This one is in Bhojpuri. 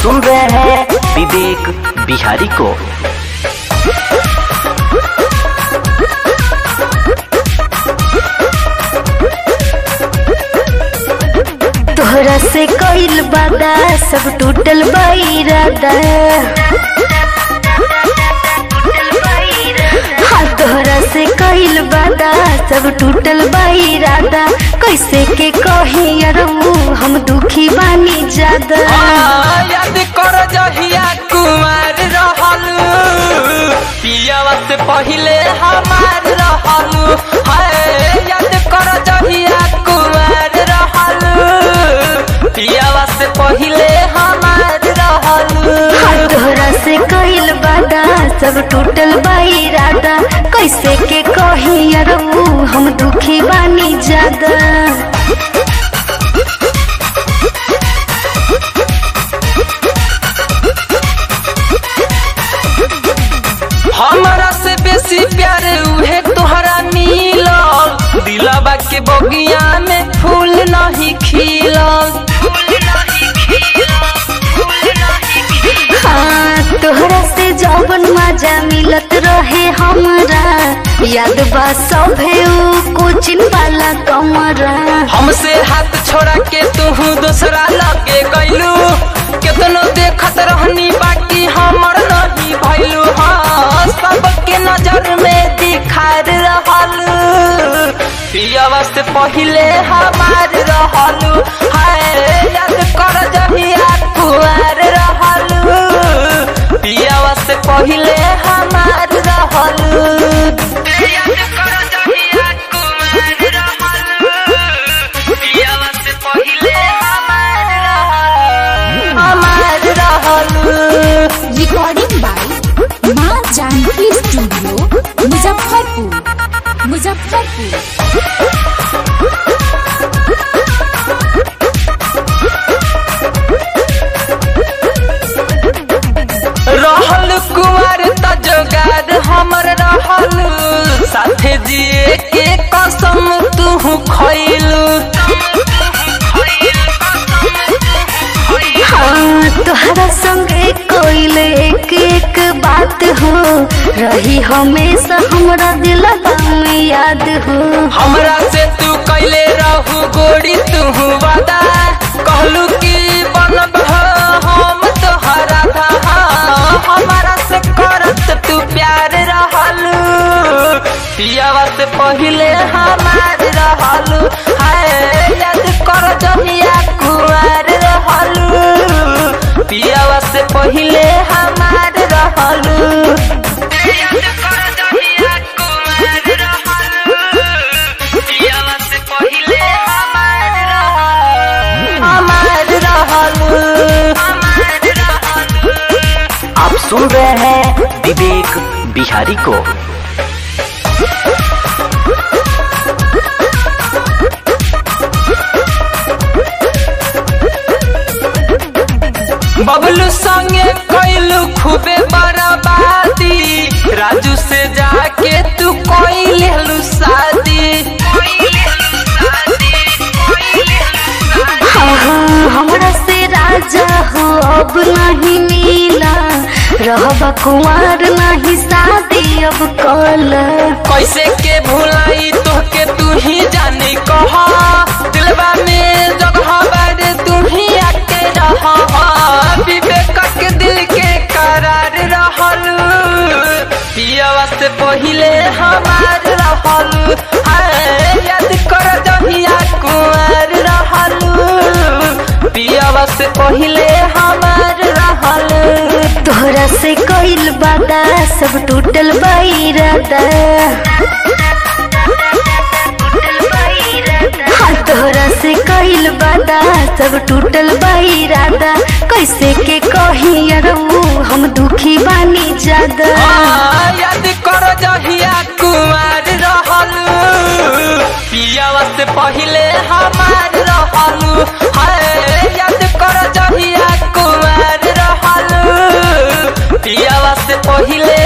सुन रहे हैं विवेक बिहारी को तोहरा से कइल बादा सब टूटल बाइरादा हाँ तोहरा से कइल बादा सब टूटल बाइरादा कैसे के कही अरऊ हम दुखी बानी ज्यादा आ, याद कर जहिया कुमार रहल पियावा से पहिले हमार रहल हाय याद कर जहिया कुमार रहल पियावा से पहिले हमार रहल हाँ तोहरा से कइल बादा सब टूटल बाइरादा कैसे के कही अरऊ हम दुखी बानी ज्यादा हमरा से बेसी प्यार उहे तोहरा मिलल दिलवा के बगिया में फूल नहीं खिलल हाँ तोहरा से जौवन मजा मिलत रहे हमरा याद बा सभे ऊ कोचिन वाला कमरा हमसे हाथ छोड़ा के तू दूसरा लगे गईलू केतनो देखत रहनी बाकी हमर नहीं भइलू हाँ सबके नजर में दिखार रहल पियावा से पहिले हमार रहलू हाय याद कर जहिया कुआर रहलू पियावा से पहिले हमार रहलू याद कर जहिया कुआर रहलू पियावा से पहिले हमार रहलू हमार रहलू रिकॉर्डिंग बाय माँ जानकी स्टूडियो मुजफ्फरपुर मुजफ्फरपुर रहल कुमार त जोगार हमर रहल साथे जिए के कसम तू खैलू हाँ तोहरा संगे कोइल एक एक बात हो रही हमेशा हमरा दिलवा में याद हो हमरा से तू कैले रहू गोरी तू वादा कहलू कि बनब हम तोहरा था हमारा से करत तू प्यार रहलू पियावा से पहिले हमार रहलू हाय याद कर जहिया कुआर रहलू पियावा से पहिले हमार रहलू याद कर जहिया कुआर रहलू पियावा से पहिले हमार रहलू हमार रहलू हमार रहलू आप सुन रहे हैं विवेक बिहारी को बबलू संगे कैलू खूबे बर्बादी राजू से जाके तू कोई लेलू शादी हाँ हाँ हमरा से राजा हो अब नहीं मिला रहबा कुमार नहीं शादी अब कल कैसे के भुलाई तोहके तू ही जानी कहा दिलवा में जगह बारे तू ही आके रहा विवेक के दिल के करार रहलू पियावा से पहिले हमार रहलू हाय याद कर जहिया कुआर रहलू पियावा से पहिले हमार रहलू तोहरा से कइल बादा सब टूटल बाइरादा हाँ तोहरा से कइल बादा सब टूटल बाइरादा कैसे के कही अरऊ हम दुखी बानी ज्यादा आ, याद कर जहिया कुमार रहलू पियावा से पहिले हमार रहलू हाय याद कर जहिया कुमार रहलू पियावा से पहिले